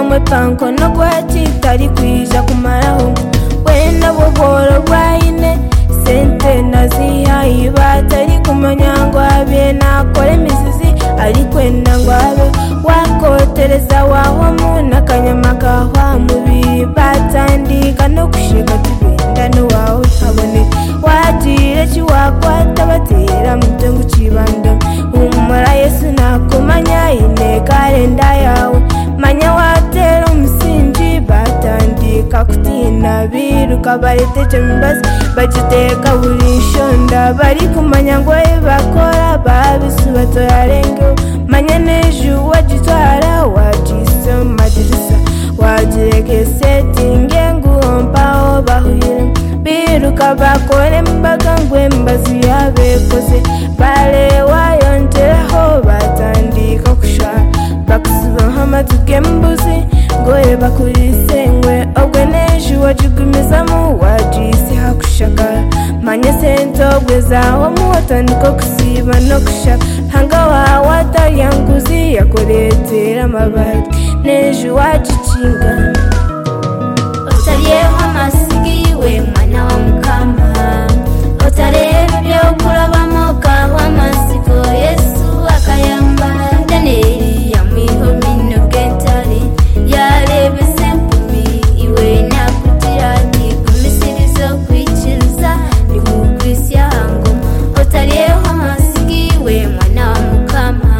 mwepango no gwatitari kuija kumaraho wenda buboro bwaine sente nazihaye batari kumanya ngo abe nakora imizizi ari kwenda ngo abe wakotereza wahomu n'akanyama kahwa mubiri batandika no gushika tugenda n'uwawe habone wagira kiwakwata batera mu byo ngukibanda humura yesu nakumanya inteka arenda yawe manya watera umusingi batandika kutinda biruka bareteje mibazi bagiteka buri shonda bari kumanya ngo bakora babisi batoyarengeho manya nejo wagitwara wagisoma girisa wagireke setinge nguhompaho bahurira biruka bakore imbaga ngo imbazi yabekoze bare wayongeraho batandika gushara bakusibaho amatuke mbuzi ngo bakurisengwe obwe nejo wagigumizamo wagisi hakushagara manye sente obwe zaho muwatandika kusiba no kushaka hanga wawatayanguzi yakuretera amabati nejo wagikinga utaryeho amasigiwe mwana wa mukama utareba ibyo kurabamo kaho amasiko yesu akayambara daniyeli yamwiho mino bwentari yareba isepumi iwe nakugira ati gumisirizo kwikiriza ni mu kwisi yahango utaryeho amasigiwe mwana wa mukama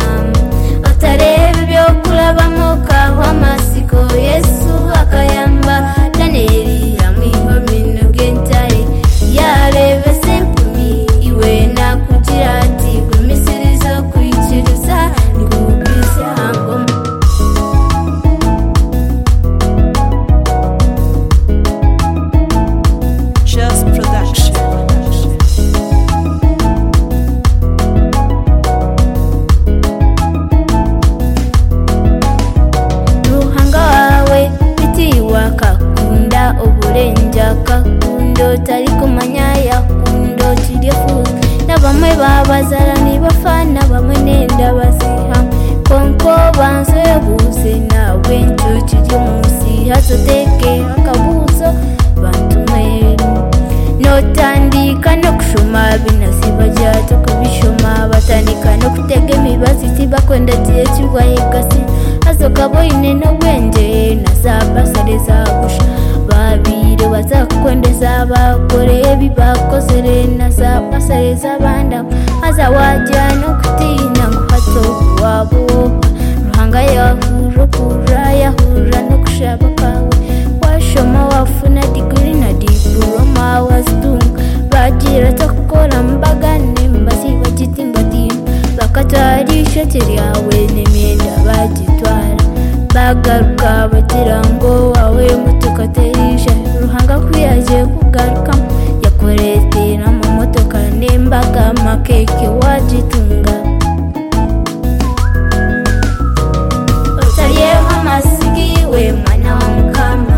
utareba ibyo kurabamo kaho amasiko yesu akayamba daniyeli yamwiho mino bwentari yareba isepumi iwe nakugira ati gumisirizo kwikiriza ni mu kwisi yahango Just Production. ruhanga wawe bitiwa kakunda uburenja kakundo utari kumanya yakundo turifuza na bamwe babazarani bafana bamwe nenda baziha konko banze buze nawe ncukiri munsi hazoteke akabuzo bantumwerimu notandika no kushuma binasibajata kubishoma batandika no kutega imibazi tibakwendatiye kirwayegasi hazokaboine n'obwenge nazabasare zagusha babire bazakukwendeza bakore ebi bakozere nazabasare z'abandamu hazawajya no kutiina ngu hatokuwabuoka ruhanga yahura kura yahura no kushaba kwawe washoma wafuna digiri na diploma wazitunga bagira takukora mbaga nembasi bagitimbatimba bakatwara ishoti ryawe n'imyenda bagitwara bagaruka bagira ngo wawe mutukaterisha ruhanga kwiyagiye kugarukamo yakoretera mu modoka n'imbaga amakeke wagitunga utaryeho amasigiwe mwana wa mukama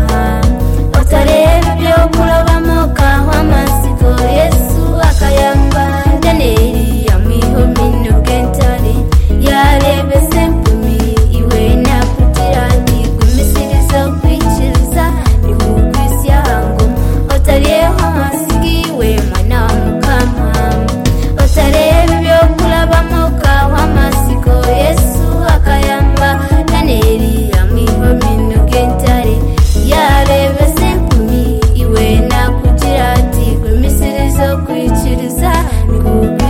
utareba ibyo kurabamo kaho amasiko yesu akayamba daniyeli yamwiho mino bwentari yarebe sempumi iwe nakugira ati gumisiriza kwikiriza ni mu kwisi yahango utaryeho amasigiwe mwana wa mukama utareba ibyo kurabamo kaho amasiko yesu akayamba daniyeli yamwiho mino bwentari yareba sempumi iwe nakugira ati gumisirizo kwikiriza ni kubi